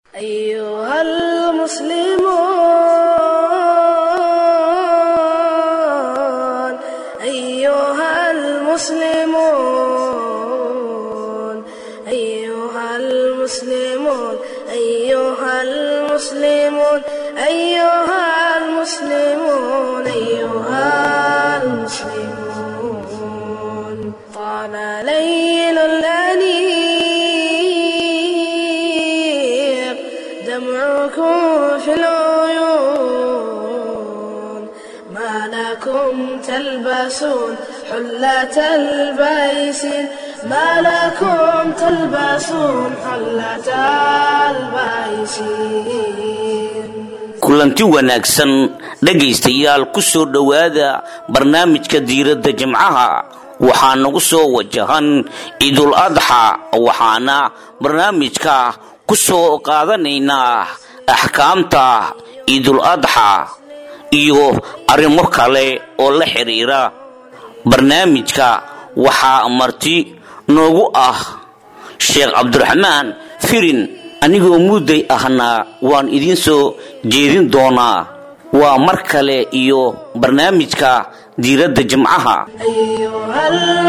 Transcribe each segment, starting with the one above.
أيها المسلمون أيها المسلمون أيها المسلمون أيها المسلمون أيها المسلمون أيها المسلمون طال ليل الأنيق دمعكم في العيون ما لكم تلبسون حلة البيس ما لكم تلبسون حلة البيس kulanti wanaagsan dhegaystayaal ku soo dhowaada barnaamijka diiradda jimcaha waxaa nagu soo wajahan ciidul adxa waxaana barnaamijka ku soo qaadanaynaa axkaamta ciidul adxa iyo arrimo kale oo la xiriira barnaamijka waxaa marti noogu ah sheekh cabdiraxmaan firin anigoo mudday ahna waan idiin soo jeedin doonaa waa mar kale iyo barnaamijka diiradda jimcaha أيها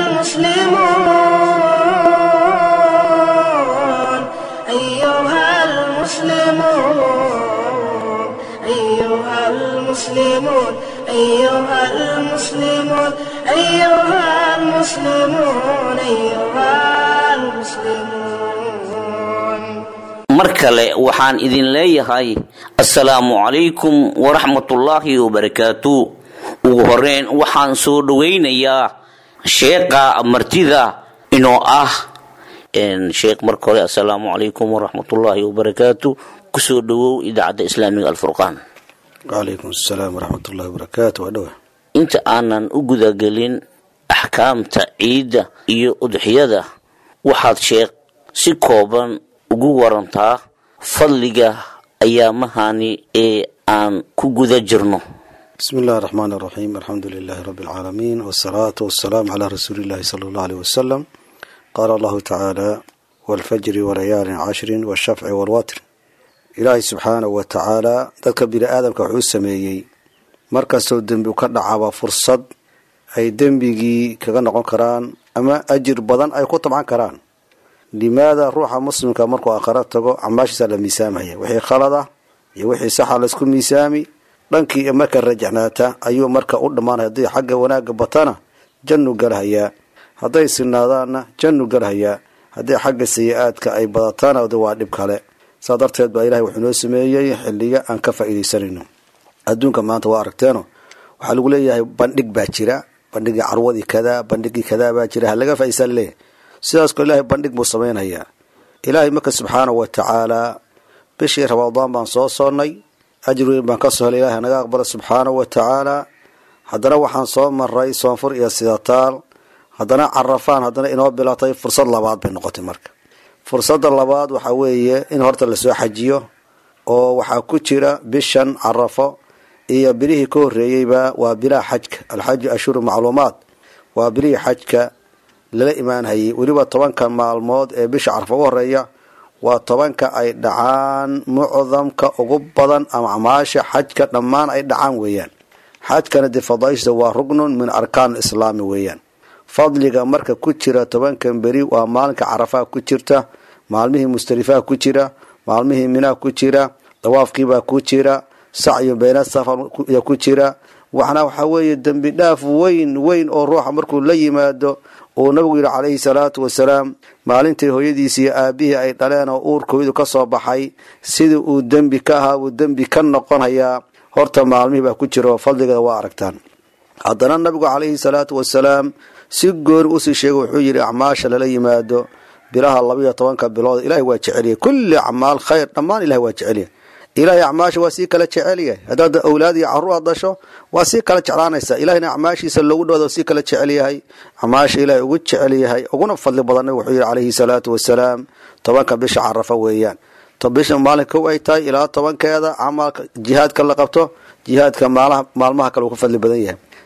المسلمون أيها المسلمون أيها المسلمون أيها المسلمون أيها المسلمون أيها المسلمون mar kale waxaan idin leeyahay assalaamu calaykum waraxmatullaahi wabarakaatu ugu horeyn waxaan soo dhowaynayaa sheeqa martida inoo ah sheekh marka hore assalaamu calaykum waraxmatullaahi wabarakaatu kusoo dhowow idaacadda islaamiga alfurqaan wacalaykum asalaam waraxmatullahi wabarakaatu waa dhowa inta aanan u gudagelin axkaamta ciidda iyo udxiyada waxaad sheekh si kooban ugu warantaa fadliga ayaamahani ee aan ku guda jirno bismi illahi araxmaan araxiim alxamdu lilaahi rabbi alcaalamiin wasalaatu wasalaamu calaa rasuuli illahi sala allahu aleyh wasalam qaala allahu tacaala walfajri walayaalin cashrin washafci walwatr ilaahay subxaanahu wa tacaala dadka bini aadamka wuxuu sameeyey markastoo dembi ka dhacaba fursad ay dembigii kaga noqon karaan ama ajir badan ay ku tabcan karaan limaada ruuxa muslimka markuu aakhara tago camaashiisa la miisaamaya wixii khalada iyo wixii saxa laysku miisaami dhankii marka rajacnaata ayuu marka u dhammaanaya haddii xagga wanaagga batana jannu galhayaa hadday sinaadaanna jannu galhayaa haddii xagga sayi-aadka ay badatana waa dhib kale saa darteed baa ilahay wuxuu noo sameeyey xiliga aan ka faa'iidaysanayno adduunka maanta waa aragteeno waxaa lagu leeyahay bandhig baa jira bandhigii carwadii kadaa bandhigii kadaa baa jira halaga faa'iidaysan laleeyahay sidaas ko ilaahay bandhig buu samaynayaa ilaahay marka subxaanahu wa tacaalaa bishii ramadaan baan soo soonnay ajir weyn baan ka soo helay ilahay naga aqbala subxaanahu wa tacaalaa haddana waxaan soo maray soonfur iyo sidataal haddana carafaan haddana inoo bilatay fursad labaad bay noqotay marka fursadda labaad waxaa weeye in horta lasoo xajiyo oo waxaa ku jira bishan carafo iyo bilihii ka horreeyeyba waa bilaha xajka alxaju ashhuru macluumaad waa bilihii xajka lala imaanhayay weliba tobanka maalmood ee bisha carafo ugu horeeya waa tobanka ay dhacaan mucdamka ugu badan ama acmaasha xajka dhammaan ay dhacaan weeyaan xajkana dee fadaaishda waa rugnun min arkaan islaami weeyaan fadliga marka ku jira tobankan beri waa maalinka carafaha ku jirta maalmihii mustalifaha ku jira maalmihii minaa ku jira dawaafkiibaa ku jira sacyu bayna safar ku jira waxna waxaa weeye dembi dhaaf weyn weyn oo ruuxa markuu la yimaado uu nabigu yidhi calayhi salaatu wasalaam maalintii hooyadiisi iyo aabihii ay dhaleen oo uurkooydu ka soo baxay sidii uu dembi ka ahaa buu dembi ka noqonayaa horta maalmihii baa ku jira oo fadligeeda waa aragtaan haddana nabigu calayhi salaatu wasalaam si gooni usii sheegay wuxuu yidhi acmaasha lala yimaado bilaha labaiyo tobanka bilood ilahay waa jecelyahay kulli acmaal khayr dhammaan ilahay waa jecelyahay ilahay acmaasha waa sii kala jecelyahay haddaad awlaad iyo carruur aad dhasho waa sii kala jeclaanaysa ilahayna acmaashiisa loogu dhawada sii kala jecel yahay acmaasha ilahay ugu jecel yahay uguna fadli badan nabigu wuxuu yidhi calayhi salaatu wasalaam tobanka bisha carafa weeyaan bisha maalinka kow ay tahay ilaa tobankeeda camalka jihaadka la qabto jihaadka maalmaha kale uu ka fadli badan yahay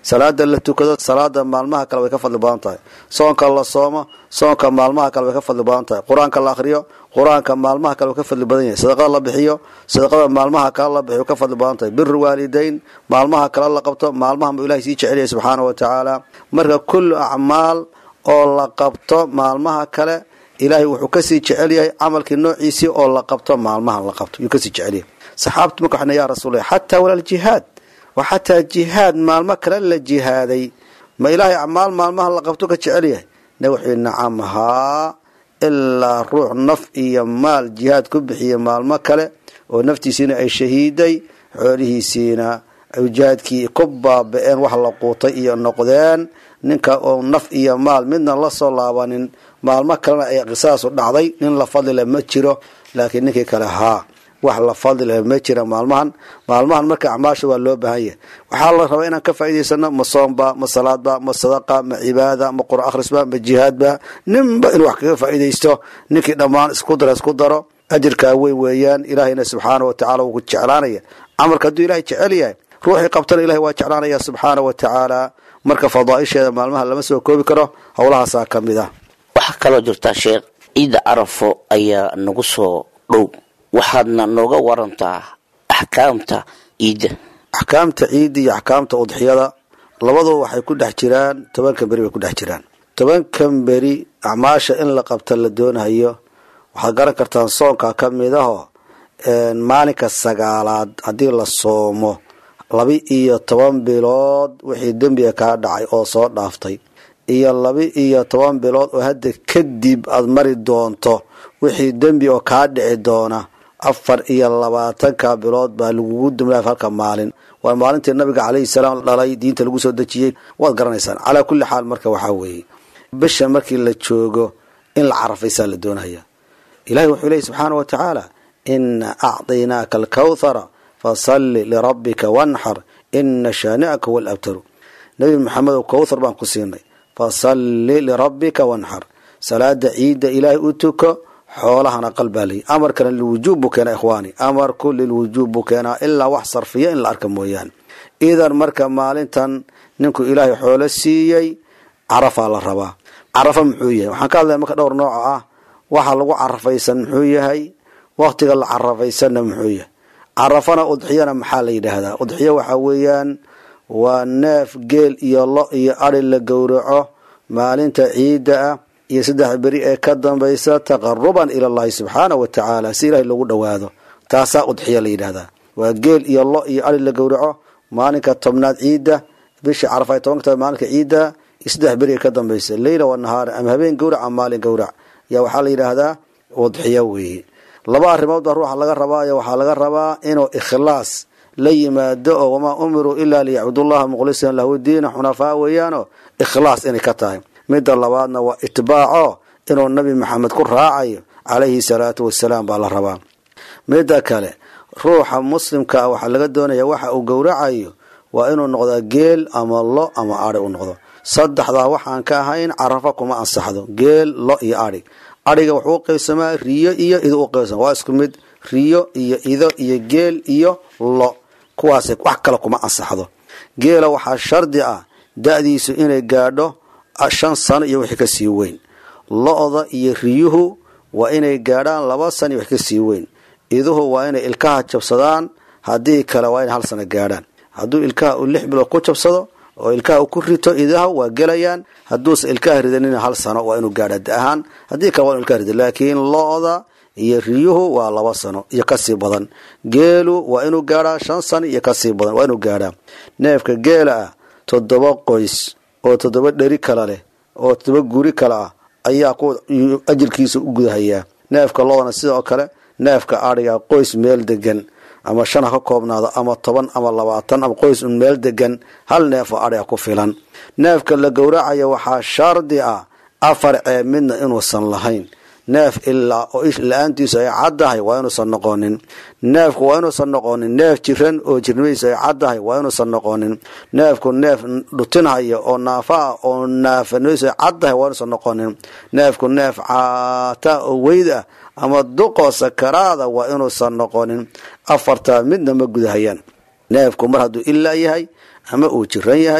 salaada la tukado salaada maalmaha kale way ka fadli badan tahay soonka la soomo soonka maalmaha kale way ka fadli badan tahay qur-aanka la akhriyo qur-aanka maalmaha kale way ka fadli badan yahay sadaqada la bixiyo sadaqada maalmaha kale la bixiyo way ka fadli badan tahay biru waalidayn maalmaha kale la qabto maalmahan buu ilahay sii jecelyahay subxaana wa tacaala marka kullu acmaal oo la qabto maalmaha kale ilaahay wuxuu kasii jecel yahay camalkii noociisii oo la qabto maalmahan la qabto yuu kasii jecel yahay saxaabtu marka waxna yaa rasuul xataa walaal jihaad wa xataa jihaad maalmo kale la jihaaday ma ilaahay acmaal maalmaha la qabto ka jecel yahay na wuxuu nacam haa ilaa ruux naf iyo maal jihaad ku bixiya maalmo kale oo naftiisiina ay shahiiday xoolihiisiina jihaadkii ku baaba-een wax la quutay iyo noqdeen ninka oo naf iyo maal midna la soo laabanin maalmo kalena ay qisaasu dhacday nin la fadlile ma jiro laakiin ninkii kale haa wax la fadlile ma jira maalmahan maalmahan marka acmaasha waa loo baahan yahay waxaa la rabaa inaan ka faa'idaysano ma soomba ma salaadba ma sadaqa ma cibaada ma qur akhrisba ma jihaadba ninba inuu wax kaga faa'iidaysto ninkii dhammaan isku dara isku daro ajirkaa weyn weeyaan ilaahayna subxaana wa tacala wuu ku jeclaanaya camalka hadduu ilahay jecel yahay ruuxii qabtana ilahay waa jeclaanaya subxaana wa tacaala marka fadaaisheeda maalmaha lama soo koobi karo howlahaasaa ka mid ah waxaa kaloo jirtaa sheekh ciidda carafo ayaa nagu soo dhow waxaadna nooga warantaa axkaamta ciidda axkaamta ciidda iyo axkaamta udxiyada labaduba waxay ku dhex jiraan tobankan beri bay ku dhex jiraan tobankan beri acmaasha in la qabta la doonayo waxaad garan kartaan soonka ka mid aho maalinka sagaalaad haddii la soomo laba iyo toban bilood wixii dembiga kaa dhacay oo soo dhaaftay iyo laba iyo toban bilood oo hadda kadib aada mari doonto wixii dembi oo kaa dhici doona afar iyo labaatanka bilood baa lagugu damlaaf halka maalin waa maalintii nabiga calayhi salaam dhalay diinta lagu soo dejiyey waad garanaysaan calaa kulli xaal marka waxaa weeye bisha markii la joogo in la carafaysaa la doonaya ilahi wuxuu leeyay subxaana wa tacaala ina acdaynaaka alkawthara fasalli lirabbika wanxar ina shaani'aka huwa alabtaru nebi maxamedow kowthar baan ku siinay fasalli lirabbika wanxar salaada ciidda ilaahay u tuko xoolahana qalbaa layi amarkana lilwujuub buu keenaa ikhwaani amarku lilwujuub buu keenaa ilaa wax sarfiya in la arka mooyaane idan marka maalintan ninkuu ilaahay xoolo siiyey carafaa la rabaa carafa muxuu yahay waxaan ka hadlaya marka dhowr nooco ah waxa lagu carafaysan muxuu yahay waktiga la carafaysanna muxuu yahay carafana udxiyana maxaa la yidhaahdaa udxiyo waxaa weeyaan waa neef geel iyo lo iyo adi la gowraco maalinta ciidda ah iyo saddex beri ee ka dambaysa taqaruban ila allahi subxaana wa tacaala si ilahay loogu dhowaado taasaa udxiya la yidhahdaa waa geel iyo lo iyo adi la gowraco maalinka tobnaad ciidda bisha carafa ay tobanka tahay maalinka ciidda iyo saddex beri ee ka dambaysa leyla wa nahaara ama habeen gowrac ama maalin gowrac yaa waxaa la yidhaahdaa udxiyo weeye laba arrimood baa ruuxa laga rabaayo waxaa laga rabaa inuu ikhlaas la yimaado oo wamaa umiruu ilaa liyacbudullaha muqlisan lahu diina xunafaa weeyaano ikhlaas inay ka tahay midda labaadna waa itbaaco inuu nabi maxamed ku raacayo calayhi salaatu wasalaam baa la rabaa midda kale ruuxa muslimka ah waxaa laga doonaya waxa uu gowracayo waa inuu noqdaa geel ama lo ama adi u noqdo saddexdaa waxaan ka ahayn carafa kuma ansaxdo geel lo iyo adhi adhiga wuxuu u qaybsamaa riyo iyo ido u qaybsama waa isku mid riyo iyo ido iyo geel iyo lo kuwaas wax kale kuma ansaxdo geela waxaa shardi ah da-diisu inay gaadho shan sano iyo wixii kasii weyn lo-da iyo riyuhu waa inay gaadhaan laba sano iyo wix kasii weyn iduhu waa inay ilkaha jabsadaan haddii kale waa inay hal sano gaadhaan hadduu ilkaha uu lix bilood ku jabsado oo ilkaha uu ku rito idaha waa gelayaan hadduusa ilkaha ridanina hal sano waa inuu gaadha da ahaan haddii kale waa inu ilkaha rida laakiin lo-da iyo riyuhu waa laba sano iyo kasii badan geelu waa inuu gaadhaa shan sano iyo kasii badan waa inuu gaadhaa neefka geela ah toddoba qoys oo toddoba dheri kala leh oo toddoba guri kale ah ayaa ku ajirkiisa u gudahayaa neefka lodana sidoo kale neefka adhiga qoys meel degan ama shan ha ka koobnaado ama toban ama labaatan ama qoys un meel degan hal neefoo adhiga ku filan neefka la gowracayo waxaa shardi ah afar ceeb midna inuusan lahayn neef ilaa oo ish la-aantiisu ay caddahay waa inuusan noqonin neefku waa inuusan noqonin neef jiran oo jirnimadiisu ay caddahay waa inuusan noqonin neefku neef dhutinhaya oo naafa ah oo naafanimadiisu ay caddahay waa inuusan noqonin neefku neef caata oo weyd ah ama duqoo sakaraada waa inuusan noqonin afartaa midna ma gudahayaan neefku mar hadduu ilaa yahay ama uu jiran yahay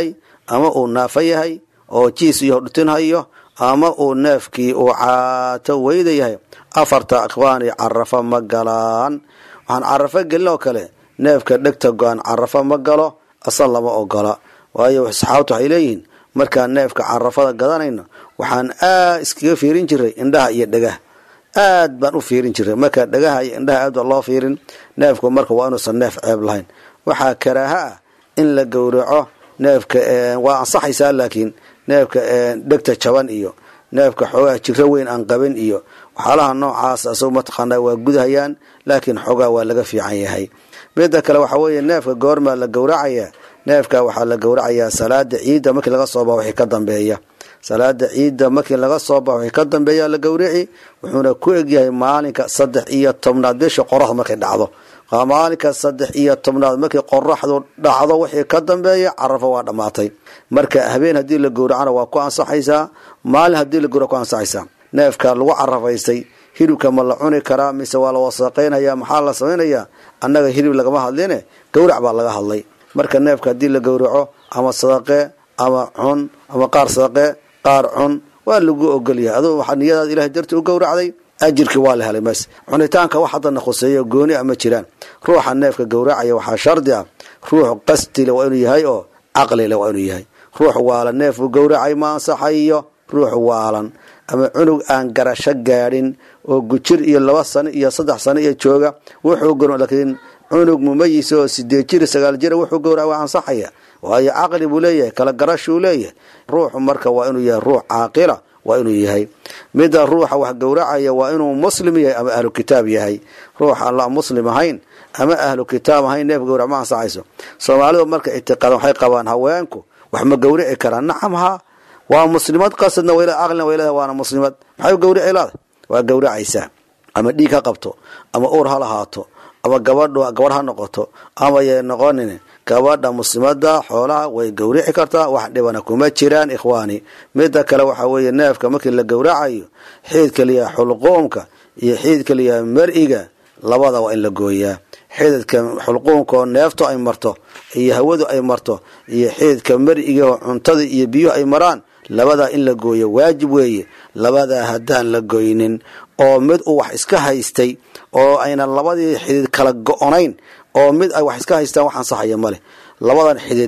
ama uu naafo yahay oo jiis iyo dhutin hayo ama uu neefkii uu caato weyda yahay afarta akhwaani carafo ma galaan waxaan carafo gelin oo kale neefka dhegta go-an carafo ma galo asal lama ogola waayo saxaabtu waxay leeyihiin markaan neefka carafada gadanayno waxaan aad iskaga fiirin jiray indhaha iyo dhagaha aad baan u fiirin jiray marka dhagaha iyo indhaha aad baa loo fiirin neefku marka waa inuusan neef ceeb lahayn waxaa karaaha ah in la gowraco neefka waa ansaxaysaa laakiin neefka dhegta jaban iyo neefka xoogaha jiro weyn aan qabin iyo waxyaalaha noocaas asag mataqaanaa waa gudahayaan laakiin xoogaa waa laga fiican yahay mida kale waxa weeye neefka goormaa la gowracaya neefka waxaa la gowracayaa salaada ciidda markii laga soo baxa wixii ka dambeeya salaada ciidda markii laga soo baxa wixii ka dambeeya la gowrici wuxuuna ku egyahay maalinka saddex iyo tobnaad bisha qoraxda markay dhacdo maalinka saddex iyo tobnaad markii qoraxdu dhacdo wixii ka dambeeya carafo waa dhammaatay marka habeen haddii la gowracana waa ku ansaxaysaa maalin haddii la gowrac ku ansaxaysaa neefka lagu carafaystay hilibka ma la cuni karaa mise waa la wasaqaynaya maxaa la samaynayaa annaga hilib lagama hadline gowrac baa laga hadlay marka neefka haddii la gowraco ama sadaqe ama cun ama qaar sadaqe qaar cun waa lagu ogolyahay aduu waxaa niyadaada ilahay darti u gowracday ajirkii waa la helay mas cunitaanka wax haddana khuseeyo gooni a ma jiraan ruuxa neefka gowracaya waxaa shardi ah ruux qastile waa inuu yahay oo caqlile waa inuu yahay ruux waalan neefku gowracay ma ansaxayo ruux waalan ama cunug aan garasho gaadhin oo gujir iyo laba sano iyo saddex sano iyo jooga wuxuu gor laakiin cunug mumayis oo sideed jir sagaal jira wuxuu gowraca waa ansaxaya waayo caqli buu leeyahay kala garashuu leeyahay ruuxu marka waa inuu yahay ruux caaqila waa inuu yahay mida ruuxa wax gowracaya waa inuu muslim yahay ama ahlu kitaab yahay ruux aan la muslim ahayn ama ahlu kitaab ahayn neef gowrac ma ansaxayso soomaalidu marka ictiqaadan waxay qabaan haweenku wax ma gowrici karaan nacam haa waa muslimad qasadna wayl aqlina wayleeda waana muslimad maxay gowrici laada waa gowracaysaa ama dhiig ha qabto ama uur ha lahaato ama gabadhu gabadh ha noqoto ama yay noqonin gabadha muslimada xoolaha way gowrici kartaa wax dhibana kuma jiraan ikhwaani mida kale waxa weeye neefka markii la gowracayo xiidka liyaha xulquumka iyo xiidka liyaha mar-iga labada waa in la gooyaa xididka xulquumka oo neeftu ay marto iyo hawadu ay marto iyo xididka mar-iga oo cuntada iyo biyuhu ay maraan labadaa in la gooyo waajib weeye labadaa haddaan la goynin oo mid uu wax iska haystay oo aynan labadii xidid kala go-onayn oo mid ay wax iska haystaan wax ansaxaya maleh labadan xidid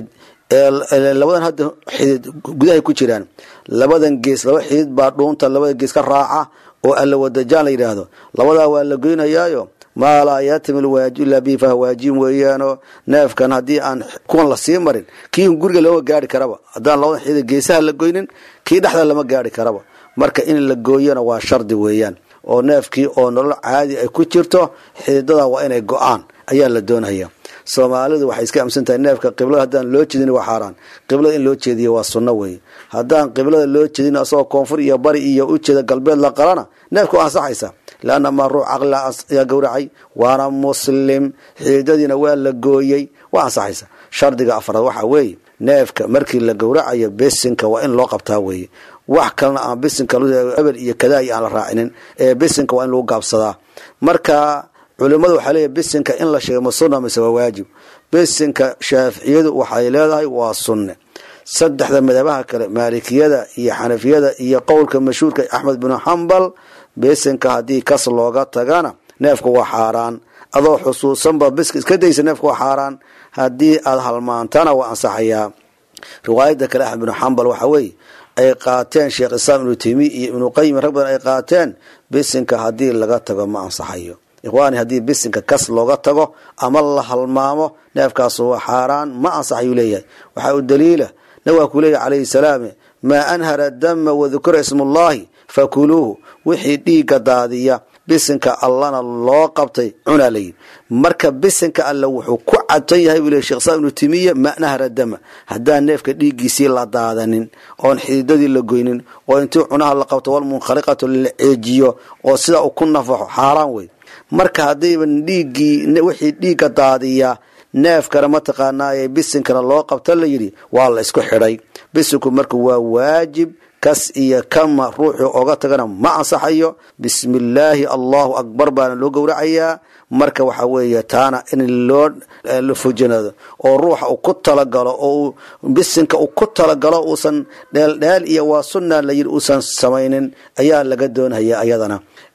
labadan hadda xidid gudahay ku jiraan labadan gees laba xidid baa dhuunta labada gees ka raaca oo allawadajaan la yidhaahdo labadaa waa la goynayaayo maa laa yatimi lwaajib ila bihi faha waajib weeyaanoo neefkan haddii aan kuwan lasii marin kii guriga lama gaari karaba haddaan labadan xidid geesaha la goynin kii dhexda lama gaari karaba marka in la gooyana waa shardi weeyaan oo neefkii oo nolol caadi ay ku jirto xididada waa inay go-aan ayaa la doonaya soomaalidu waxay iska amsan tahay neefka qiblada haddaan loo jeedin waa xaaraan qiblada in loo jeediyo waa sunno weeye haddaan qiblada loo jeedin asagoo koonfur iyo bari iyo ujeeda galbeed la qalana neefka waa ansaxaysa leanna maa ruux caqli ayaa gowracay waana muslim xididadiina waa la gooyey waa ansaxaysa shardiga afraad waxaa weeye neefka markii la gowracayo besinka waa in loo qabtaa weeye wax kalena aan bisinka ebel iyo kadaayi aan la raacinin ee bisinka waa in lagu gaabsadaa marka culimadu waxaa leeyahy bisinka in la sheegay ma sunna mise waa waajib bisinka shaaficiyadu waxay leedahay waa sunne saddexda madabaha kale maalikiyada iyo xanafiyada iyo qowlka mashhuurka axmed binu xambal bisinka haddii kas looga tagana neefka waa xaaraan adoo xusuusanba biska iska daysa neefka waa xaaraan haddii aad halmaantana waa ansaxayaa riwaayada kale axmed binu xambal waxaa weeye ay qaateen sheekh islaam ibnu taymiya iyo ibnu qayim rag badan ay qaateen bisinka haddii laga tago ma ansaxayo ikhwaani haddii bisinka kas looga tago ama la halmaamo neefkaas waa xaaraan ma ansaxayuu leeyahay waxaa u daliila nabig waa ku leeyahy calayhi salaam maa anhara dama wadukira ismullahi fakuluuhu wixii dhiigga daadiya bisinka allana loo qabtay cunaa layidhi marka bisinka alle wuxuu ku cadsan yahay buu le shekh islaam ibnu timiya ma nahra dama haddaan neefka dhiiggiisii la daadanin oon xididadii la goynin oo intii cunaha la qabto walmunkhaliqatu la ceejiyo oo sida uu ku nafaxo xaaraan wey marka haddayban dhiiggii wixii dhiigga daadiya neefkana mataqaanaaye bisinkana loo qabta la yidhi waa la isku xidhay bisinku marka waa waajib kas iyo kama ruuxuu oga tagana ma ansaxayo bismillaahi allahu akbar baana loo gowracayaa marka waxa weeye taana in loo la fujinado oo ruuxa uu ku talagalo oo bisinka uu ku talagalo uusan dheeldheel iyo waa sunna la yidhi uusan samaynin ayaa laga doonaya ayadana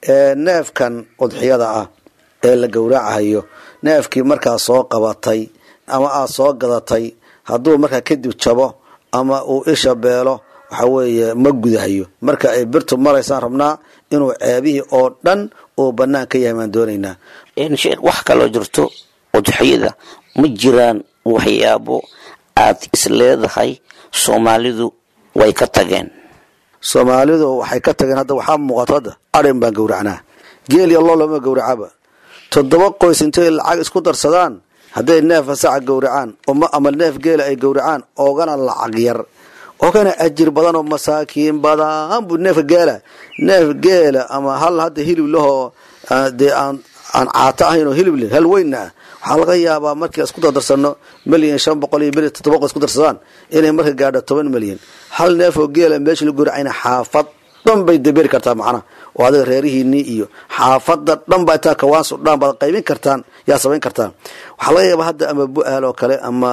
neefkan udxiyada ah ee la gowracayo neefkii markaa soo qabatay ama aad soo gadatay hadduu markaa kadib jabo ama uu isha beelo waxa weeye ma gudahayo marka ay birtu maraysaan rabnaa inuu ceebihii oo dhan uu bannaan ka yahay baan doonaynaa sheekh wax kaloo jirto udxiyada ma jiraan waxyaabo aad is leedahay soomaalidu way ka tageen soomaalidu waxay ka tageen hadda waxaa muuqato hadda arin baan gowracnaa geel iyo loo lama gowracaba toddoba qoys intay lacag isku darsadaan hadday neefa saca gowracaan ama neef geela ay gowracaan oogana lacag yar oogana ajir badan oo masaakiin badan buu neefka geela neef geela ama hal hadda hilib lahoo dee aan aan caato ahayn oo hilib leh hal weynna ah waxaa laga yaabaa markii isku dardarsano milyan shan boqol iyo milyan toddoba boqol isku darsadaan inay marka gaadho toban milyan hal neef oo geela meesha la gowracayna xaafad dhan bay daberi kartaa macnaha oo adiga reerihiinii iyo xaafada dhan baa intaa kawaansu dhan baad qaybin kartaan yaa samayn kartaan waxaa laga yaabaa hadda ama bu-aal oo kale ama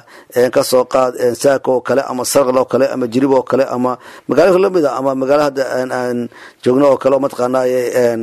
kasoo qaad saako oo kale ama sarql oo kale ama jirib oo kale ama magaalo lamid a ama magaalo hadda aan joogno oo kale oo mataqaanaaye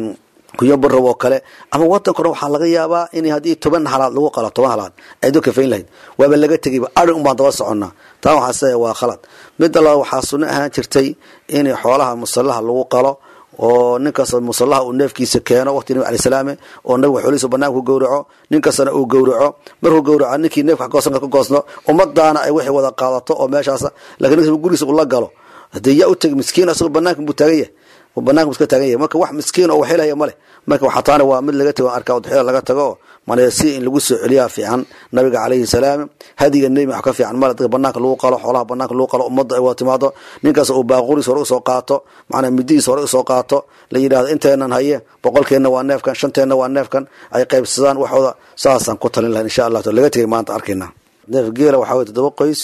kuyo barow oo kale ama wadanka dhan waxaa laga yaabaa in haddii toban halaad lagu qalo toban halaad ay do kafayn lahayd waaba laga tegayba arin unbaan daba soconnaa taa waxaa se waa khalad midda labaad waxaa sunno ahaan jirtay in xoolaha musallaha lagu qalo oo ninkasta musallaha uu neefkiisa keeno waqti nabi alay salaame oo nabiga xoolihiisa banaanka ku gowraco ninkastana uu gowraco markuu gowraco ninkii neefka goosanka ka goosno ummadaana ay wixii wada qaadato oo meeshaas lakiin ninkas gurigiisa ula galo hadee yaa u tegi miskiin asagoo banaanka buu taagan yahay banaanka buu iska taagan yahay marka wax miskiin oo waxelaya ma leh marka waxaa taana waa mid laga tago arkaa udxiyada laga tago mana si in lagu soo celiyaa fiican nabiga calayhi salaam hadiga nebi wax ka fiican male dadka banaanka lagu qalo xoolaha banaanka lagu qalo ummadda ay wada timaado ninkaas uu baaquriis hore usoo qaato macnaa midihiis hore usoo qaato la yidhahdo inteenan haye boqolkeenna waa neefkan shanteenna waa neefkan ay qaybsadaan waxooda saasaan ku talin lahayn insha allah laga tegay maanta arkayna neef geela waxaa weye toddoba qoys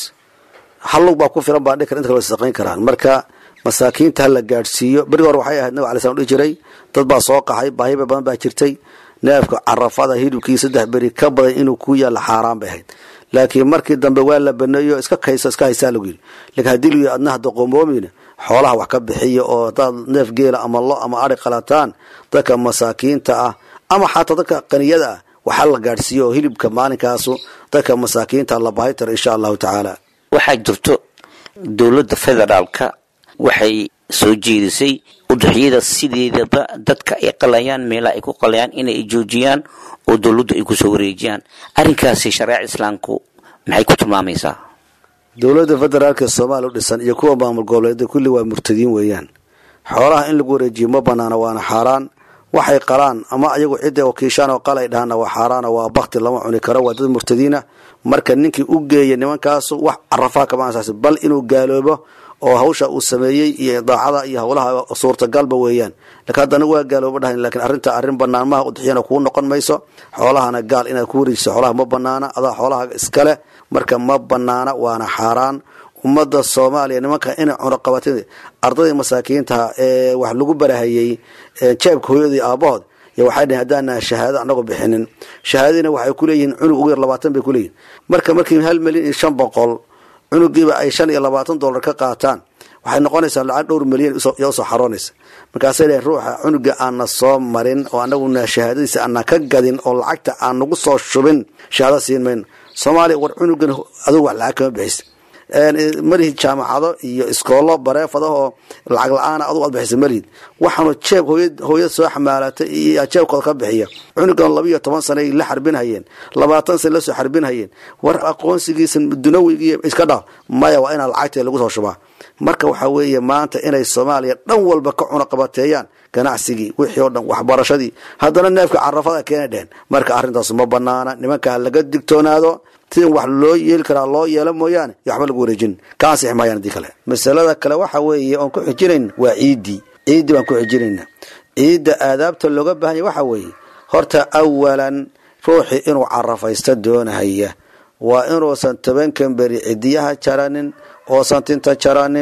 hal lug baa ku filan baa dhikar inta kale saqayn karaan marka masaakiinta hala gaadhsiiyo beri hore waxay ahayd nabig alay slam dhihi jiray dad baa soo qaxay baahiba badan baa jirtay neefka carafada hilibkii saddex beri ka badan inuu ku yaalla xaaraan bay ahayd laakiin markii dambe waa la baneeyo iska kayso iska haysaa lagu yidhi lakiin haddii lagu yidhi adna hadda qoomoomin xoolaha wax ka bixiya oo hadaad neef geela ama lo ama ari qalataan dadka masaakiinta ah ama xataa dadka qaniyada ah waxaa la gaadhsiiyo oo hilibka maalinkaasu dadka masaakiinta la baahi taro insha allahu tacaala waxaa jirto dowladda federaalka waxay soo jeedisay udxiyada sideedaba dadka ay qalayaan meelaha ay ku qalayaan inay joojiyaan oo dowladdu ay kusoo wareejiyaan arrinkaasi shareeca islaamku maxay ku tilmaamaysaa dowladda federaalka soomaaliya u dhisan iyo kuwa maamul goboleeda kulli waa murtadiin weeyaan xoolaha in lagu wareejiyo ma banaana waana xaaraan waxay qalaan ama ayagu cidda wakiishaan oo qalay dhahaana waa xaaraana waa bakti lama cuni karo waa dad murtadiina marka ninkii u geeya nimankaasu wax carafaa kama ansaasi bal inuu gaaloobo oo hawsha uu sameeyey iyo daacada iyo howlaha suurtagalba weeyaan lakin haddana waa gaalooba dhahan lakiin arrinta arrin banaan maha udxiyana kuu noqon mayso xoolahana gaal inaad ku wareejiso xoolaha ma banaana adaa xoolaha iskale marka ma banaana waana xaaraan ummadda soomaaliya nimanka inay cunaqabatin ardaydii masaakiintaha ee wax lagu barahayey jeebka hooyadii aabahood y waxay dhaheen haddaana shahaado anagoo bixinin shahaadadiina waxay kuleeyihiin cunug ugu yar labaatan bay kuleeyihin marka markii hal milyan iyo shan boqol cunugiiba ay shan iyo labaatan dollar ka qaataan waxay noqonaysaa lacag dhowr milyan yaa usoo xaroonaysa markaasay dhaheen ruuxa cunuga aana soo marin oo anaguna shahaadadiisa aana ka gadin oo lacagta aan nagu soo shubin shahaado siin mayno soomaaliya war cunugan adugu wax lacag kama bixisa malihid jaamacado iyo iskoolo bareefada oo lacag la-aana adugu aad bixisa malihid waxaanu jeeb hooyad soo xamaalatay iyo jeebkooda ka bixiya cunugan labiiyo toban sana la xarbinhayeen labaatan sana lasoo xarbinhayeen war aqoonsigiisa dunawigi iska dhaaf maya waa inaa lacagta lagu soo shubaa marka waxaa weeye maanta inay soomaaliya dhan walba ka cunaqabateeyaan ganacsigii wixii oo dhan waxbarashadii haddana neefka carafada keena dhehen marka arrintaas ma banaana nimankaa laga digtoonaado sidin wax loo yeeli karaa loo yeelo mooyaane yo waxba lagu wareejin ka ansixi maayaan hadii kale masalada kale waxa weeye oon ku xijinayn waa ciiddii ciiddii baan ku xijinayna ciidda aadaabta looga baahanya waxa weeye horta awalan ruuxii inuu carafaysta doonahaya waa inuusan tobankan beri cidiyaha jaranin oosan tinta jaranin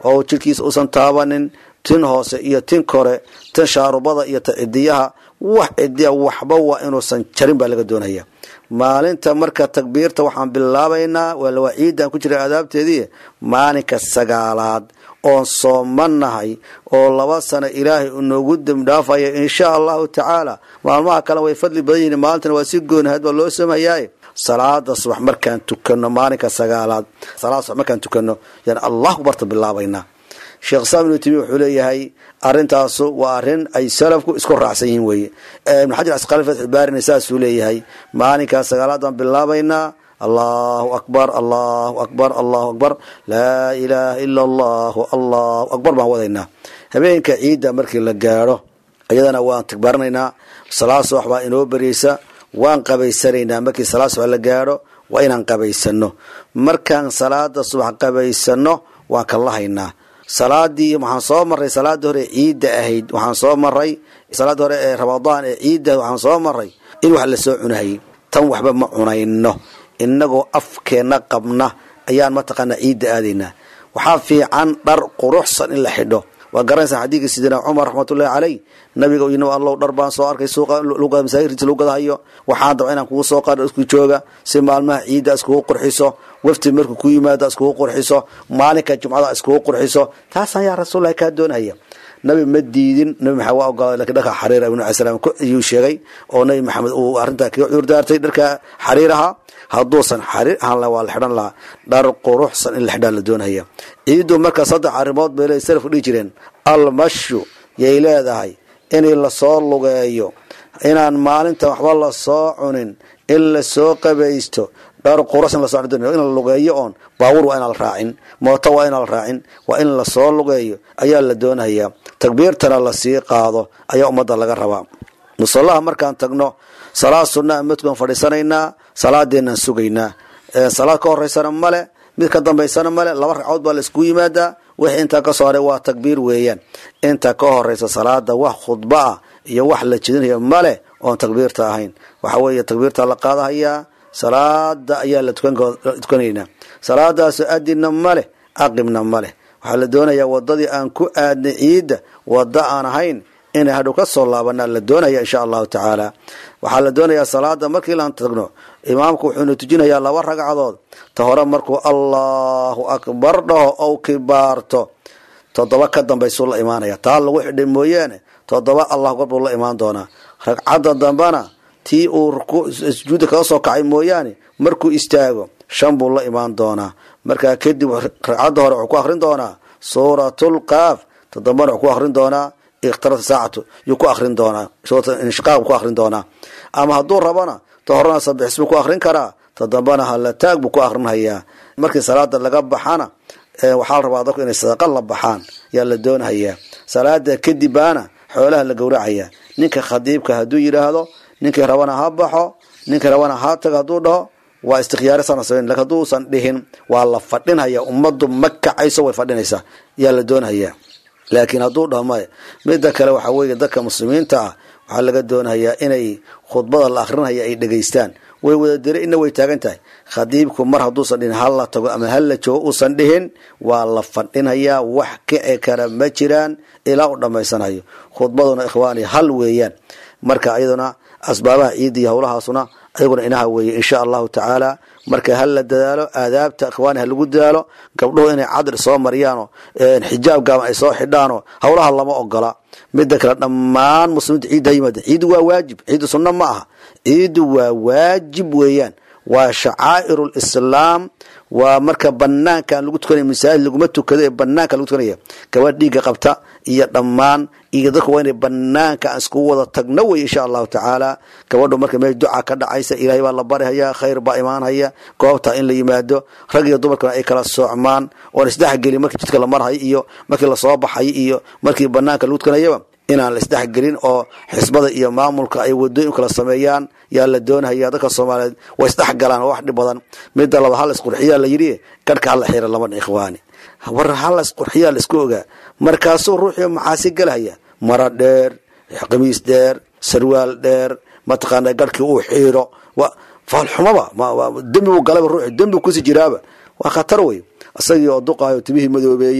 oo jidhkiisa uusan taabanin tin hoose iyo tin kore tin shaarubada iyo ta cidiyaha wax cidiya waxba waa inuusan jarin baa laga doonaya maalinta marka takbiirta waxaan bilaabaynaa waa ciidan ku jira aadaabteedii maalinka sagaalaad oon soomanahay oo laba sano ilaahay unoogu dembdhaafaya insha allahu tacaala maalmaha kale way fadli badan yihiin maalintana waa si goonahayd baa loo soomhayaay salaada subax markaan tukano maalinka sagaalaad salaada subax markaan tukano yaan allahu barta bilaabaynaa sheekh islaam ibnu timiya wuxuu leeyahay arintaasu waa arin ay salafku isku raacsan yihiin weeye ibnu xajar asqali fatxu baarina saasuu leeyahay maalinkaa sagaalaadaan bilaabaynaa allahu akbar allahu akbar allahu akbar laa ilaaha ila allahu allahu akbar baan wadaynaa habeenka ciidda markii la gaadho iyadana waan takbaaranaynaa salaad subax baa inoo beriyeysa waan qabaysanaynaa markii salaad subax la gaadho waa inaan qabaysano markaan salaada subax qabaysano waan kallahaynaa salaadii waxaan soo maray salaada hore ciidda ahayd waxaan soo maray salaada hore ee ramadaan ee ciidda waxaan soo maray in wax lasoo cunahayay tan waxba ma cunayno inagoo afkeenna qabna ayaan mataqaanaa ciidda aadaynaa waxaa fiican dhar quruxsan in la xidho waa garanaysaa xadiidka sidina cumar raxmatullahi caleyh nabiga yini allow dhar baan soo arkay suuqa masaajirtiisa lagu gadahayo waxaan daba inaan kugu soo qaadho isku jooga si maalmaha ciidda iskugu qurxiso wafti markuu ku yimaado iskugu qurxiso maalinka jumcada iskugu qurxiso taasaan yaa rasuullahi kaa doonaya nabi ma diidin nabi maxamed waa ogolaaday lakiin dharka xariira ibnu alai salaam ayuu sheegay oo nabi maxamed uu arrintaa kaga cudur daartay dharka xariiraha hadduusan xariir ahaan laha waa la xidhan lahaa dhar quruxsan in la xidhaa la doonaya ciiddu marka saddex arrimood bay le salafku dhihi jireen almashu yay leedahay in lasoo lugeeyo inaan maalinta waxba lasoo cunin in lasoo qabaysto dhar quruxsan lasoo in la lugeeyo oon baabuur waa inaan la raacin mooto waa inaan la raacin waa in lasoo lugeeyo ayaa la doonaya takbiirtana lasii qaado ayaa ummadda laga rabaa musallaha markaan tagno salaad sunnaa madkuan fadhiisanaynaa salaadeenaan sugaynaa salaad ka horeysana male mid ka dambaysana male laba ragcood baa la iskugu yimaadaa wixii intaa ka soo haray waa takbiir weeyaan inta ka horeysa salaada wax khudba ah iyo wax la jedinayo male oon takbiirta ahayn waxa weeye takbiirta la qaadahayaa salaada ayaa la tukanaynaa salaadaasu adinna maleh aqibna maleh waxaa la doonayaa wadadii aan ku aadnay ciidda wada aan ahayn inay hadhow ka soo laabanaa la doonaya insha allahu tacaala waxaa la doonayaa salaada markii laan tagno imaamku wuxuuna tujinayaa laba ragcadood ta hore markuu allahu akbar dhaho ou kibaarto toddoba ka dambaysuu la imaanaya taa lagu xidhay mooyaane toddoba allahu akbar buu la imaan doonaa ragcadda dambana tii uu sujuudda kaga soo kacay mooyaane markuu istaago shan buu la imaan doonaa markaa kadib ragcadda hore wuxuu ku akrin doonaa suuratulqaaf todobana wuxuu ku akrin doonaa ikhtarata saacatu yuu ku akrin doonaa inshiqaaq buu ku akrin doonaa ama hadduu rabana ta horena sabixis buu ku akrin karaa ta dambana halataag buu ku akrinhayaa markii salaada laga baxana waxaa la rabaa dadku inay sadaqa la baxaan yaa la doonhayaa salaada kadib baana xoolaha la gowracaya ninka khadiibka hadduu yidhaahdo ninkii rabana ha baxo ninkii rabana ha tago hadduu dhaho waa istikhyaari sana samayn lakin hadduusan dhihin waa la fadhinhaya ummaddu ma kacayso way fadhinaysaa yaa la doonhayaa laakiin hadduu dhaho maya midda kale waxaa weeye dadka muslimiinta ah waxaa laga doonayaa inay khudbada la akrinaya ay dhegaystaan way wada dira ina way taagan tahay khadiibku mar hadduusan dhihin hal la tago ama hal la joogo uusan dhihin waa la fadhinayaa wax kici kara ma jiraan ilaa uu dhammaysanayo khudbaduna ikhwaani hal weeyaan marka iyaduna asbaabaha ciidda iyo howlahaasuna ayaguna inaha weeye insha allahu tacaala marka hal la dadaalo aadaabta ikhwaani ha lagu dadaalo gabdhuhu inay cadri soo mariyaano xijaab gaaban ay soo xidhaano howlaha lama ogola mida kale dhammaan muslimiinta ciidda ha yimaada ciiddu waa waajib ciiddu sunno ma aha ciiddu waa waajib weeyaan waa shacaa'iru lislaam waa marka banaanka lagu tukanaya masaajid laguma tukado ee banaanka lagu tukanaya gabadh dhiigga qabta iyo dhammaan iyo dadku waa inay banaanka aan iskugu wada tagno wey insha allahu tacaala gabadhu marka meel duca ka dhacaysa ilaahay baa la barihaya khayr baa imaanhaya goobta in la yimaado rag iyo dumarkana ay kala soocmaan oon isdhexgelin markii jidka la marhayo iyo markii lasoo baxay iyo markii banaanka lagu tukanayaba inaan la isdhexgelin oo xisbada iyo maamulka ay wadooyin kala sameeyaan yaa la doonahaya dadka soomaaliyeed way isdhexgalaan oo wax dhib badan mida laba hal isqurxiyaa la yidhi garhka hala xira labana ikhwaani war hal isqurxiyaa la isku ogaa markaasuu ruuxii maxaasi galahaya mara dheer qamiis dheer sarwaal dheer mataqaana garhkii uu xiiro faalxumaba dembi buu galaba ruuxi dembi kusi jiraaba waa khatar wey isagii oo duqaayo timihii madoobeeya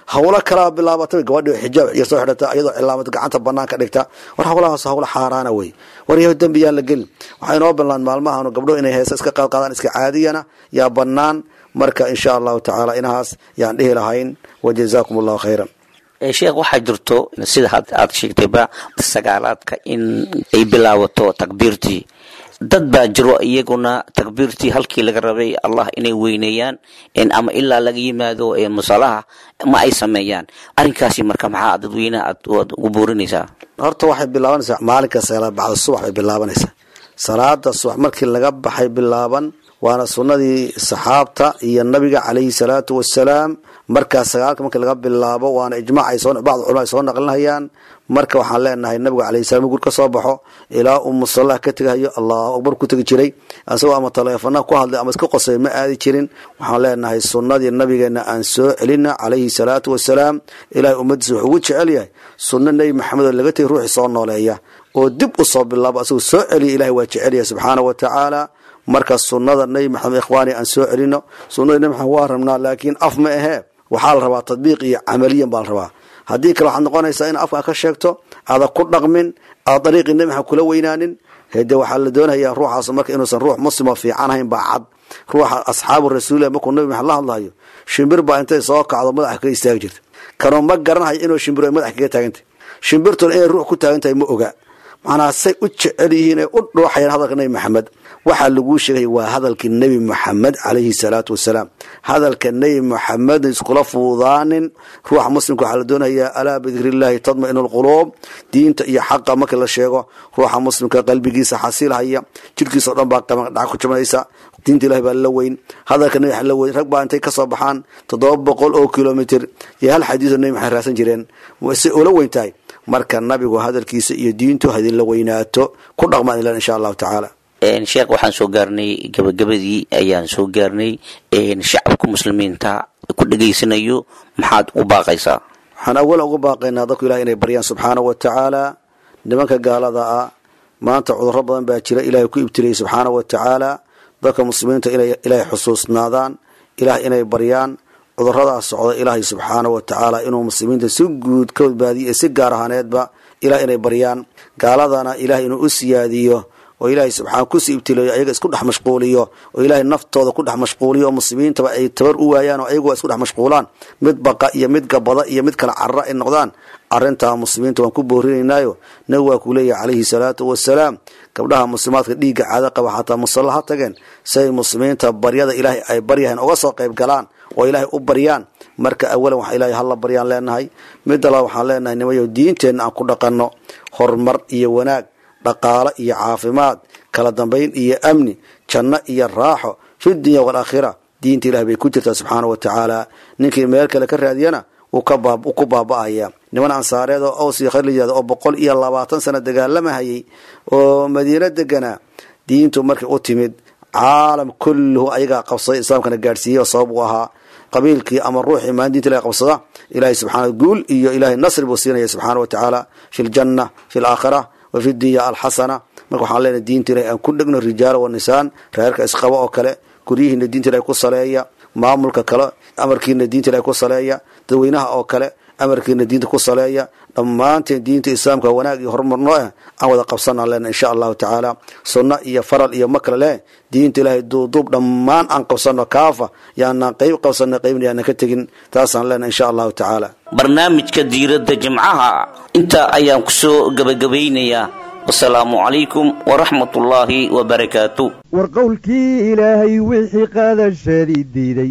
hawlo kalaa bilaabatay gabadhi xijaab iyo soo xidhata iyadoo cilaamad gacanta banaanka dhigta war hawlahaas hawlo xaaraana wey war yaho dembi yaan la gelin waxaa inoo ballaan maalmahan gabdho inay heesa iska qaadqaadaan iska caadiyana yaa banaan marka insha allahu tacaala inahaas yaan dhihi lahayn wajazaakum allahu khayran sheekh waxaa jirto sida aad sheegtayba sagaalaadka in ay bilaabato takbiirtii dad baa jiro iyaguna takbiirtii halkii laga rabay allah inay weyneeyaan ama ilaa laga yimaado musalaha ma ay sameeyaan arrinkaasi marka maxaa dadweynaha aad ugu buurinaysaa horta waxay bilaabanaysaa maalinka sagaalaad bacda subax bay bilaabanaysaa salaada subax markii laga baxay bilaaban waana sunnadii saxaabta iyo nabiga calayhi salaatu wasalaam markaa sagaalka markii laga bilaabo waana ijmaac ay soo bacd culama ay soo naqlinayaan marka waxaan leenahay nabigu calayhi salam gur ka soo baxo ilaa uu musallah ka tegahayo allahu akbar ku tegi jiray asagoo ama taleefana ku hadlay ama iska qosay ma aadi jirin waxaan leenahay sunnadii nabigeena aan soo celina calayhi salaatu wasalaam ilahay ummadiisa wuxuu ugu jecel yahay sunno nebi maxamed oo laga tegay ruuxii soo nooleeya oo dib u soo bilaabo asagoo soo celiya ilahay waa jecel yahay subxaana wa tacaala marka sunnada nebi maxamed ikhwaani aan soo celino sunnada nebi maxamed waa rabnaa laakiin af ma ahee waxaa la rabaa tadbiiq iyo camaliyan baa la rabaa haddii kale waxaad noqonaysaa in afka ka sheegto aada ku dhaqmin aada dariiqii nebi maxamed kula weynaanin hede waxaa la doonayaa ruuxaas marka inuusan ruux muslimo fiican hayn baa cad ruuxa asxaabu rasuulilah markuu nabi maxamed la hadlayo shimbir baa intay soo kacdo madaxa kaga istaagi jirta kanoo ma garanayo inuu shimbir ay madaxa kaga taagantahy shimbirtuna inay ruux ku taagan tahay ma oga macnaha say u jecel yihiin ay u dhooxayaan hadalka nebi maxamed waxaa laguu sheegay waa hadalkii nebi moxamed calayhi salaatu wasalaam hadalka nebi moxamed iskula fuudaanin ruuxa muslimka waxaa la doonayaa alaa bidikrillahi tadmainu lquluub diinta iyo xaqa marka la sheego ruuxa muslimka qalbigiisa xasilhaya jirkiisa o dhan baa dhaca ku jabanaysa diinta ilahi baa la weyn hadalka nebi la weyn rag baa intay kasoo baxaan toddoba boqol oo kilomitr iyo hal xadiiso nebi maxamed raadsan jireen say ula weyn tahay marka nabigu hadalkiisa iyo diintu hadinla weynaato ku dhaqmaan ilan insha allahu tacaala sheekh waxaan soo gaarnay gabagabadii ayaan soo gaarnay shacabka muslimiinta ku dhegaysanayo maxaad u baaqaysaa waxaan awalan ugu baaqaynaa dadku ilahay inay baryaan subxaana wa tacaala nimanka gaalada ah maanta cudurro badan baa jira ilahay ku ibtiliyay subxaana wa tacaala dadka muslimiinta inay ilaahay xusuusnaadaan ilaah inay baryaan cuduradaas socda ilaahay subxaana wa tacaala inuu muslimiinta si guud ka badbaadiyo si gaar ahaaneedba ilah inay baryaan gaaladana ilahay inuu u siyaadiyo oo ilaahay subxaana kusii ibtileeyo ayaga isku dhex mashquuliyo oo ilaahay naftooda ku dhex mashquuliyo oo muslimiintaba ay tabar u waayaan oo ayagu isku dhex mashquulaan mid baqa iyo mid gabada iyo mid kala carara ay noqdaan arrintaa muslimiinta waan ku boorinaynaayo nabi waa kuu leeyahay calayhi salaatu wasalaam gabdhaha muslimaadka dhiigga caado qaba xataa musalla ha tageen si ay muslimiinta baryada ilaahay ay baryahayn uga soo qayb galaan oo ilaahay u baryaan marka awalan waxa ilaahay hala baryaan leenahay midda laba waxaan leenahay nimayo diinteenna aan ku dhaqanno horumar iyo wanaag dhaqaalo iyo caafimaad kala dambayn iyo amni janno iyo raaxo fi dunya waalaakhira diinta ilahi bay ku jirtaa subxaana wa tacaala ninkii meel kale ka raadiyana uu ku baaba'aya niman ansaareed oo aws iyo khayr la yihahdo oo boqol iyo labaatan sano dagaalamahayay oo madiino deganaa diintu markay u timid caalam kulluhu ayagaa qabsaday islaamkana gaadhsiiyey oo sabab u ahaa qabiilkii ama ruuxii maan diinta ilahay qabsada ilahay subxaana guul iyo ilahay nasri buu siinaya subxaana wa tacaala fi ljanna fi laakhira wa fi dunya alxasana marka waxaan leenahay diinta ilahay aan ku dhegno rijaala wa nisaan reerka isqaba oo kale guryihiina diinta ilahay ku saleeya maamulka kale amarkiina diinta ilahay ku saleeya dadweynaha oo kale amarkiina diinta ku saleeya dhammaanteen diinta islaamka wanaag iyo horumarno ah aan wada qabsanaan lena insha allahu tacaala sunno iyo faral iyo ma kale leh diinta ilaahay duuduub dhammaan aan qabsano kaafa yaanaan qayb qabsana qaybna yaanan ka tegin taasaan lena insha allahu tacaala barnaamijka diiradda jimcaha intaa ayaan kusoo gabagabaynayaa wasalaamu calaykum waraxmat ullaahi wabarakaatu war qowlkii ilaahay wixii qadashadii diiday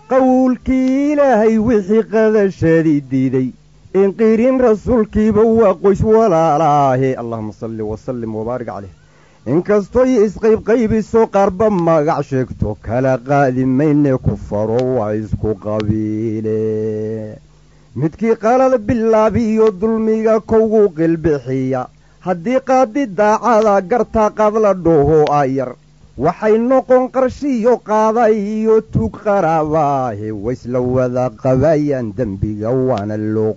qowlkii ilaahay wixii qadashadii diiday inqirin rasuulkiiba waa qoys walaalaahe allahuma salli wasallim wabaarik caleyh inkastoy isqaybqaybiso qaarba magac sheegto kala qaadi mayne ku faro waa isku qabiile midkii qalad bilaabiyo dulmiga kowgu qilbixiya haddii qaadi daacada gartaa qadla dhoho ayar waxay noqon qarshiyo qaaday iyo tug qaraabaahe waysla wada qabayaan dembiga waana loo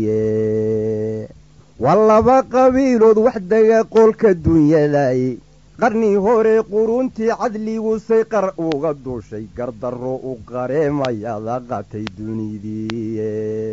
qoriye waa laba qabiilood wax dega qoolka dunyadaye qarni hore quruntii cadligusay qar uga duushay gardarro u qareemayada qatay dunidii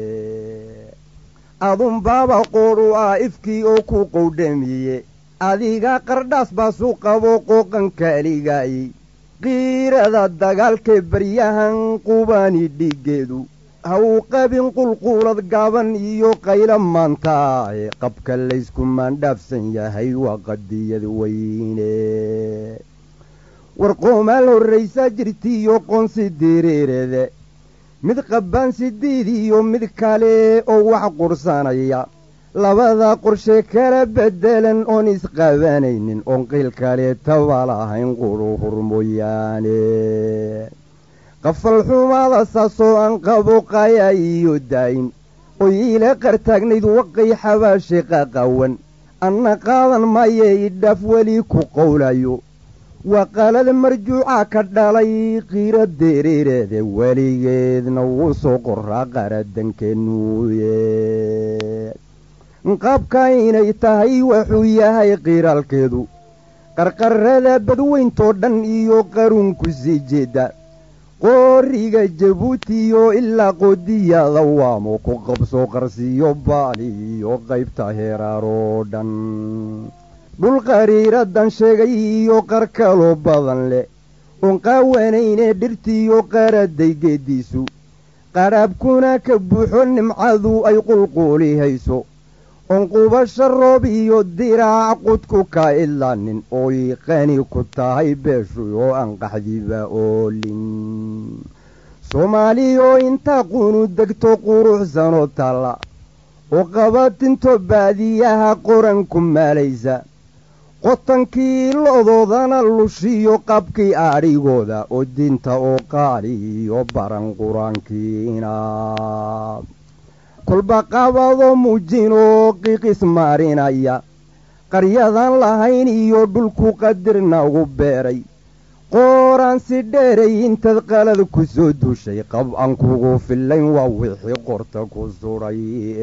adunbaaba qoodhu ah ifkii oo ku qowdhamiye adiga qardhaas baasu qabo qooqan kaaligaayey qiirada dagaalkee baryahan qubani dhiiggeedu ha uu qabin qulquulad gaaban iyo qaylo maanta ee qabka laysku maandhaafsan yahay waa qadiyad weyne war qoomaal horraysaa jirtiiyo qoonsi direerede mid qabbaan sidiid iyo mid kale oo wax qursanaya labada qorshe kala beddelan oon isqabanaynin oon qiil kaleetaba lahayn quruhur mooyaane qafal xumaada saasoo aan qabo qaya iyo daayin oy iila qartaagnayd waqay xabaashe qaqawan anna qaadan maye idhaaf weli ku qowlayo waa qalad marjuuca ka dhalay qiira dereereede weligeedna wuu soo qoraa qaradankenuuye qaabka inay tahay wuxuu yahay qiiraalkeedu qarqarrada badweyntoo dhan iyo qaruunku sii jeeda qooriga jabuutiyo ilaa qoodiyada waamo ku qabso qarsiyo baali iyo qaybta heeraaroo dhan dhul qariiradan sheegay iyo qar kaloo badan leh oon qaawanayne dhirtiiyo qaraday geeddiisu qadhaabkuna ka buuxo nimcadu ay qulquuli hayso oon qubasho roob iyo diraac qudku ka idlaanin ooy qani ku tahay beeshu oo aan qaxdiba oolin soomaaliyoo intaa qunu degto quruxsanoo taalla oo qabatinto baadiyaha qoranku maalaysa qotankii lodoodana lushiyo qabkii adhigooda oo dinta oo qaali iyo baran qur-aankiina kolba qabado muujinoo qiiqis maarinaya qaryadan lahayn iyo dhulku qadirna ugu beeray qooraan si dheeray intaad qalad ku soo duushay qab aan kugu fillayn waa wixii qorta ku sudhay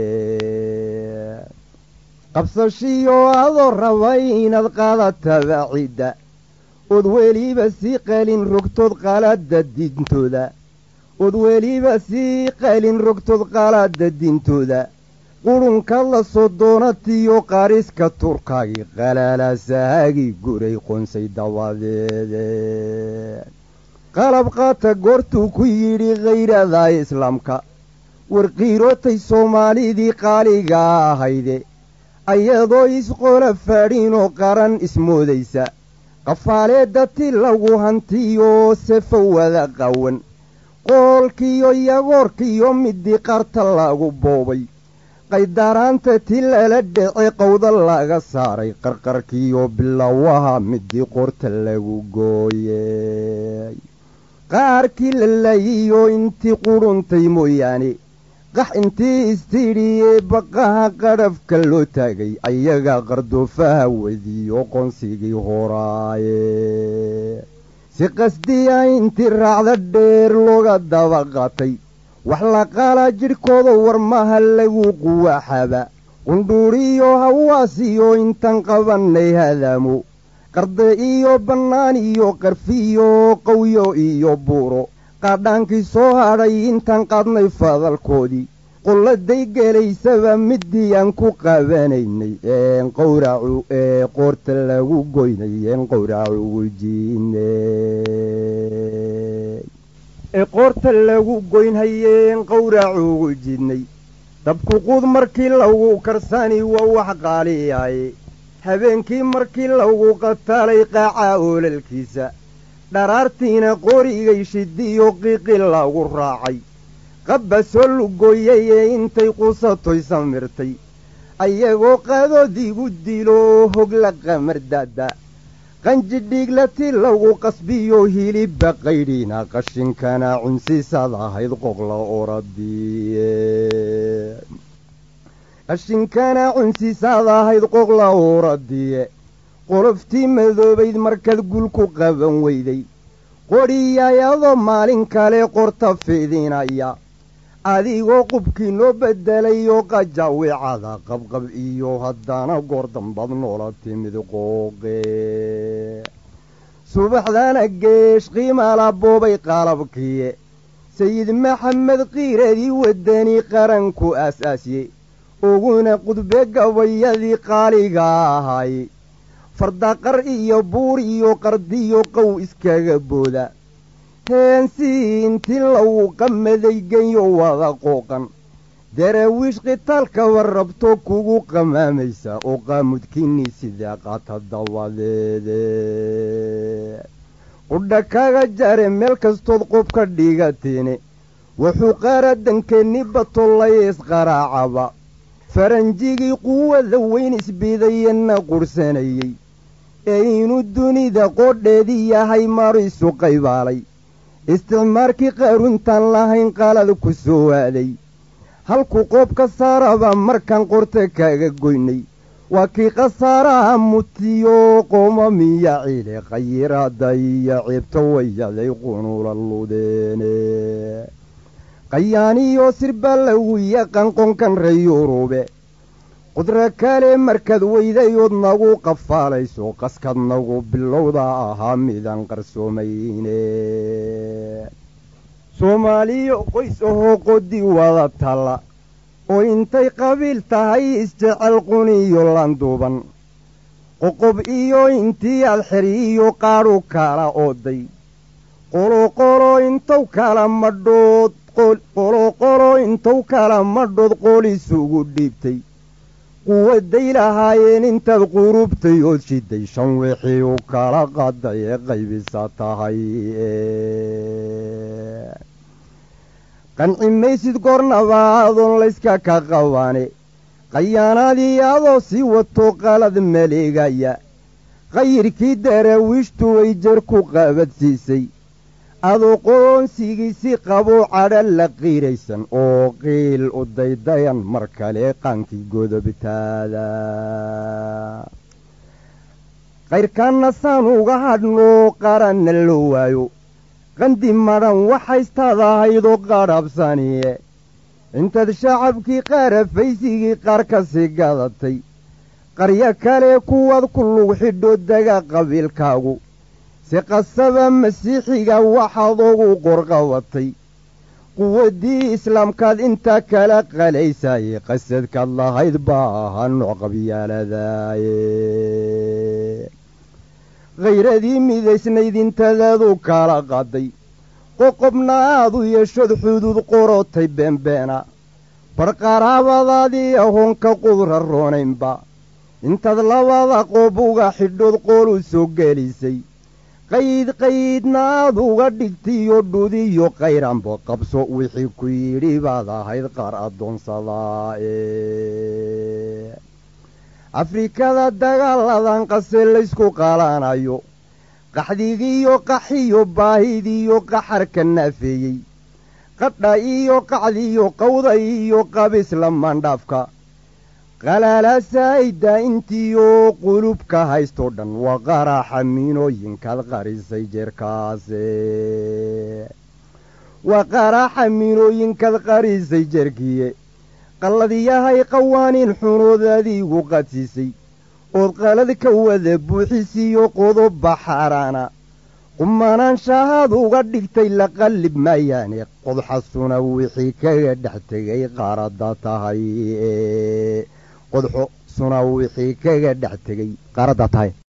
qabsashiyo adoo rabay inaad qaadatada cidda ood weliba sii qalin rogtood qalada diintooda ood weliba sii qalin rogtood qalada diintooda qurunka la soo doonatiyo qariska turkaagii qalaalaasahaagii guray qonsay dabadeede qalab qaata goortuu ku yidhi khayrada islaamka warqiirootay soomaalidii qaaliga ahayde ayadoo isqola faadhinoo qaran ismoodaysa qafaaleedda ti lagu hantiyo sefo wada qawan qoolkiyo yagoorkiyo midii qarta lagu boobay qaydaraanta ti lala dhece qowda laga saaray qarqarkiyo bilowaha midii qorta lagu gooyey qaarkii la laayiyo intii qudhuntay mooyaane qax intii istidhiyee baqaha qadhafka loo taagay ayaga qardoofaha wediyo qonsigii horaaye si qasdiya intii raacda dheer looga daba qaatay wax la qaala jidhkooda warmaha lagu quwaxaba qundhuuriyo hawaasiyo intaan qabannay hadaamo qarde iyo bannaan iyo qarfiyo qawyo iyo buuro qaadhaankii soo hadhay intaan qaadnay fadalkoodii qolladay gelaysaba midii aan ku qabanaynay een qowracu ee qoorta lagu goynay een qowracu ujiidnay ee qoorta lagu goynhayeen qowracuugu jidnay dabku quud markii lagu karsani waa wax qaaliyaye habeenkii markii lagu qataalay qaaca oolalkiisa dharaartiina qorigay shidiyo qiiqi lagu raacay qabba soo lugooyay ee intay qusatoy samirtay ayagoo qadoodiigu dilo hogla qamardaada qanjidhiiglati lagu qasbiyo hilibba qaydhiina qashinkana cunsisaad ahayd qoqla oradiye qashinkana cunsisaad ahayd qoqla oradiye qoloftii madoobayd markaad gulku qaban weyday qodhiyayadoo maalin kale qorta fidinaya adigoo qubkii noo beddelayoo qajaawicada qabqab iyo haddana goor dambad noola timid qooqe subaxdana geesh qiimala boobay qalabkiye sayid maxamed kiiradii waddani qaranku aas-aasye uguna qudbe gabayadii qaaliga ahay fardaqar iyo buur iyo qardiyo qow iskaga booda heensii intii lagu qamaday genyo wada qooqan daraawiish qitaalka warrabto kugu qamaamaysa oo qaamudkiinii sidaa qaata dabadeede qudha kaga jare meel kastood qob ka dhigateene wuxuu qaaradankeeni batollay isqaraacaba faranjigii quwada weyn isbidayenna qurhsanayey ee inuu dunida qoodheedii yahay marisu qaybaalay isticmaarkii qaaruntaan lahayn qalad ku soo waaday halkuu qoob ka saaraba markaan qorta kaga goynay waa kii khasaaraha mutiyo qoomamiya ciile khayiraada iyo ceebta wayaday qunuula ludeene qayaaniyo sirbaa lagu yaqaan qonkan reyurube qudro kale markaad weydayood nagu qafaalayso qaskad nagu bilowda ahaa midaan qarsoomayne soomaaliyo qoys ahoo qodi wada talla oo intay qabiil tahay isjecel quniyo landuuban qoqob iyo intii aad xeriyo qaadhu kala ooday qoloqolo intow kala madhood qoloqolo intow kala madhood qolisugu dhiibtay quwaday lahaayeen intaad qurubtay ood shiday shan wixii u kala qaday ee qaybisa tahay qanci maysid goornabaadoon layska ka qabaane qayaanaadii adoo sii wato qalad maleegaya qayirkii daraawiishtu way jar ku qabadsiisay adoo qoonsigiisi qaboo cadha la qiiraysan oo qiil u daydayan mar kale qaankii godobtaada qayrkaanna saan uga hadhnoo qaranna loo waayo qandi madhan waxaystaad ahaydoo qadhabsaniye intaad shacabkii qaarafaysigii qaar ka sii gadatay qaryo kale kuwaad ku lug xidho dega qabiilkaagu si qasaba masiixiga waxaad ugu qorqabatay quwaddii islaamkaad intaa kala qalaysaye qasadkaad lahayd baa ahaa nooc qabyaaladaaye khayradii midaysnayd intadaadu kala qaday qoqobna aad u yeeshood xuduud qorotay beenbeena barqaraabadaadii ahoonka qudra roonaynba intaad labada qoob uga xidhood qool u soo gelisay qayd qaydna aad uga dhigtiyo dhudiyo qayranbo qabso wixii ku yidhi baad ahayd qaar addoonsadaa ee afrikada dagaaladan qase laysku qalanayo qaxdigiiyo qaxiyo baahidiyo qaxarka naafeeyey qadha iyo qacdiyo qawda iyo qabisla mandhaafka qalaalaasaayda intiyo qulubka haystoo dhan waa qaraxa miinooyinkaad qarisay jeerkaase waa qaraxa miinooyinkaad qarisay jeerkiye qalladiyahay qawaaniin xunood adiigu qadsiisay ood qalad ka wada buuxisiyo qodoba xaaraana qumanaanshahaad uga dhigtay la qallib maayaane qodxasuna wixii kaga dhex tegay qaaradda tahay qodxo suna wixii kaga dhex tegay qaaradda tahay